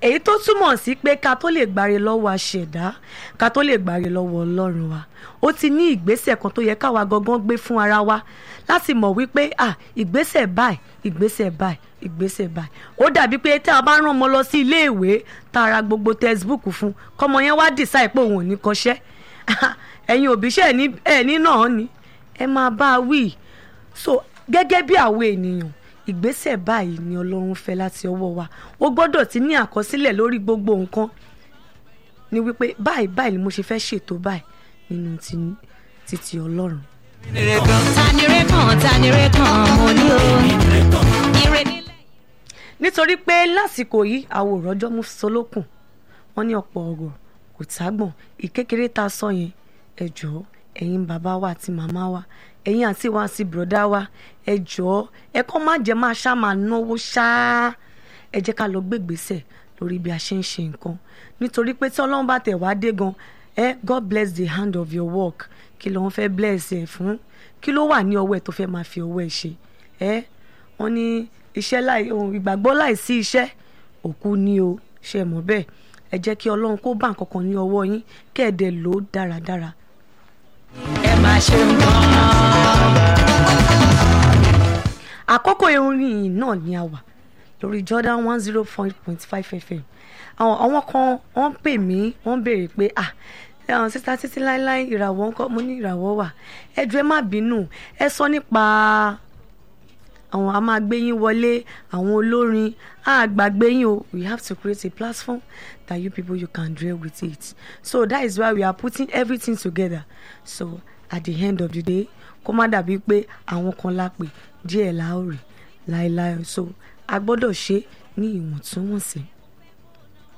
èyí tó túmọ̀ sí pé ká tó lè gbáre lọ́wọ́ aṣẹ̀dá ká tó lè gbáre lọ́wọ́ ọlọ́run wa ó ti ní ìgbésẹ̀ kan tó yẹ káwa gangan gbé fún ara wa láti mọ̀ wípé ah ìgbésẹ̀ báyìí ìgbésẹ̀ báyìí ìgbésẹ̀ báyìí ó dàbí pé tí a bá rán ọmọ lọ sí iléèwé tá a ra gbogbo textbook fún kọ́mọ yẹn wá decide pé òun ò ní kọ́ṣẹ́ ẹ̀yin òbí ṣe ẹ̀ ní náà ni ẹ máa bá a wí so gẹ́gẹ́ bí àwọn ènìyàn ìgbésẹ̀ báyìí ni ọlọ́run fẹ́ láti ọwọ́ wa ó gbọ́dọ̀ ti ní àkọsílẹ̀ lórí gbogbo nǹkan ni wípé báyìí báyìí ni mo ṣe fẹ́ ṣètò báyìí nínú títí ọlọ́run. tanire kan tanire kan mo ní o ire nílẹ̀. nítorí pé lásìkò yìí àwọn òrọ́jọ́ mú solókùn wọ́n ní ọ̀pọ̀ ọ̀rọ̀ kò tágbọ̀n ìkékeré tá a sọ yẹn ẹ jọ̀ọ́ ẹ̀yin bàbá wa àti màmá wa ẹ̀yin àti wa àti bùrọ̀dá wa ẹ jọ̀ọ́ ẹ kọ́ má jẹ́ máa ṣá máa náwó ṣáá ẹ jẹ́ ká lọ gbégbèsè lórí bí a ṣe ń ṣe nǹkan nítorí pé tí ọlọ́run bá tẹ̀ wá dé gan ẹ God bless the hand of your work kí ló ń fẹ́ bless ẹ fún kí ló wà ní ọwọ́ ẹ tó fẹ́ máa fi ọwọ́ ẹ ṣe ẹ wọ́n ní iṣẹ́ láì ìgbàgbọ́ láì sí iṣẹ́ òkú ni o ṣe mọ̀ bẹ́ẹ̀ ẹ jẹ́ kí ọlọ́run kó bá nǹkan kan ní ọwọ́ yín kẹ́ ẹ̀ dẹ̀ lò ó dáradára ẹ máa ṣe nǹkan. àkókò orin náà ni a wà lórí Jordan one zero four point five FM àwọn àwọn kan wọ́n pè mí wọ́n béèrè pé ah àwọn sísá títí láéláé ìràwọ̀ ńkọ́ mo ní ìràwọ̀ wà ẹ jọ̀ọ́ ẹ má bínú ẹ sọ nípa àwọn a máa gbé yín wọlé àwọn olórin a gbàgbé yín o we have to create a platform that you people you can dwell with it so that is why we are putting everything together so at the end of the day kó má dàbí pé àwọn kan la pè díẹ̀ la ó rí láéláé so a gbọ́dọ̀ ṣe ní ìwọ̀ntúnwọ̀nsì.